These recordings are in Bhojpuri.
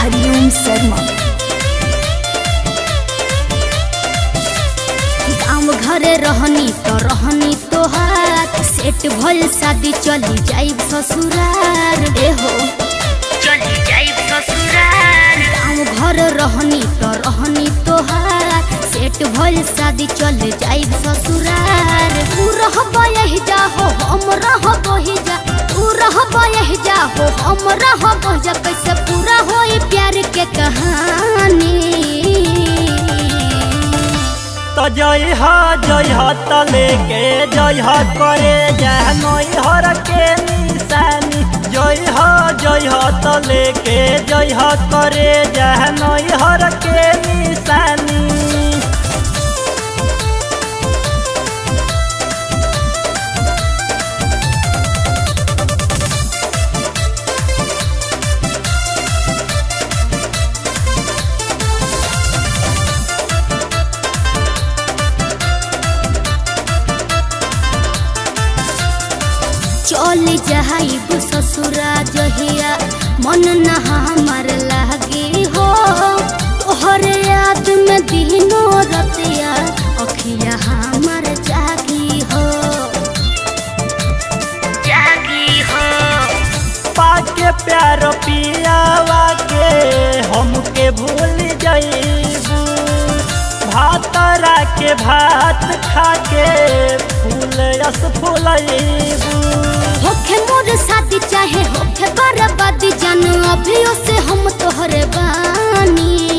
हरिओम शर्मा गाँव घरे रहनी तो रहनी तोहार सेट भइल शादी चली जाइब ससुरार ए हो चली जाइब ससुरार गाँव घर रहनी तो रहनी तोहार सेट भइल शादी चल जाइब ससुरार तू रहब यही जा हो हम रहब ही जा तू रहब यही जा हो हम रहब जा कैसे पूरा होई प्यार के कहानी तो जय हा जय हा त लेके जय हा करे जय नई हर के निशानी जय हा जय हा त लेके जय हा करे जय नई हर के निशानी चल जाइब ससुरा जहिया मन न हमार लागे हो तोहर याद में दिनो रतिया अखिया हमार जागी हो जागी हो पाके प्यार पियावा के हमके भूल जाइबू भातरा के भात खाके फूल रस फूलैबू होखे मोर शादी चाहे होखे बर्बादी जान अभियो से हम तोहरे बानी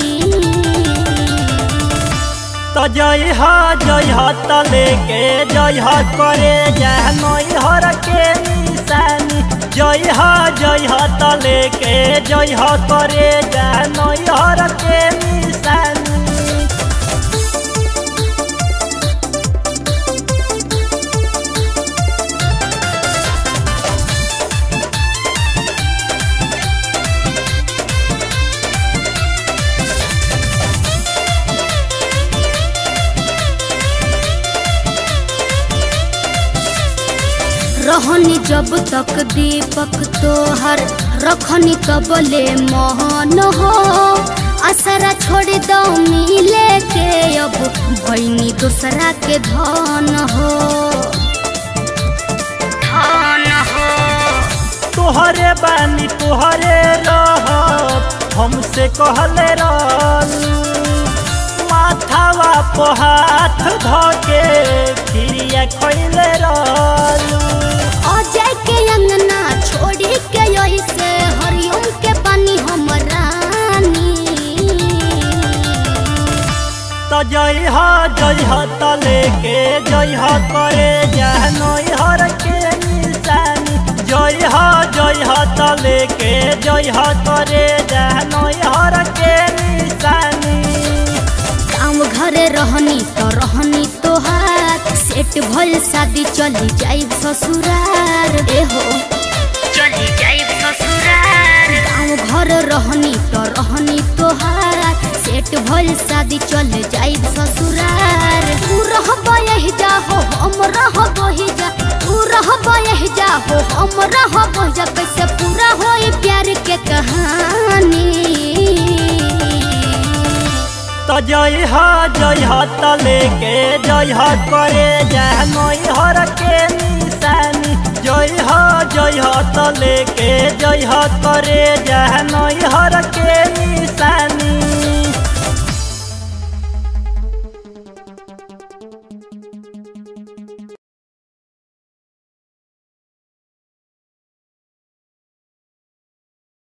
तो जय हा जय हा त लेके जय हा करे जय नई हर के निशानी जय हा जय हा त लेके जय हा करे जय नई हर के निशानी रहनी जब तक दीपक तोहर रखनी कबले मोहन हो असरा छोड़ दो मिले के अब भैनी दूसरा के धन हो धन हो तोहरे बानी तोहरे रह हमसे कहले रहलू माथावा पे हाथ धके खिरिया खैले रहलू अजय के अंगना छोड़ी के यही से हरिओम के पानी हम रानी तो जय हा जय हा त लेके जय हा करे जय नई हर के निशानी जय हा जय हा त लेके जय हा करे जय नई हर के निशानी गाँव घरे रहनी तो रहनी तोहार सेट भइल शादी चली जाइब ससुरार ए हो चली जाइब ससुरार गाँव घर रहनी तो रहनी तोहार सेट भइल शादी चल जाइब ससुरार तू रहब यही जा हो हम रहब ही जा तू रहब यही जा हो हम रहब जा कैसे पूरा होई प्यार के कहानी तो जय हा जय हा त लेके जय हा करे जय नई हर के निशानी जय हा जय हा त लेके जय हा करे जय नई हर के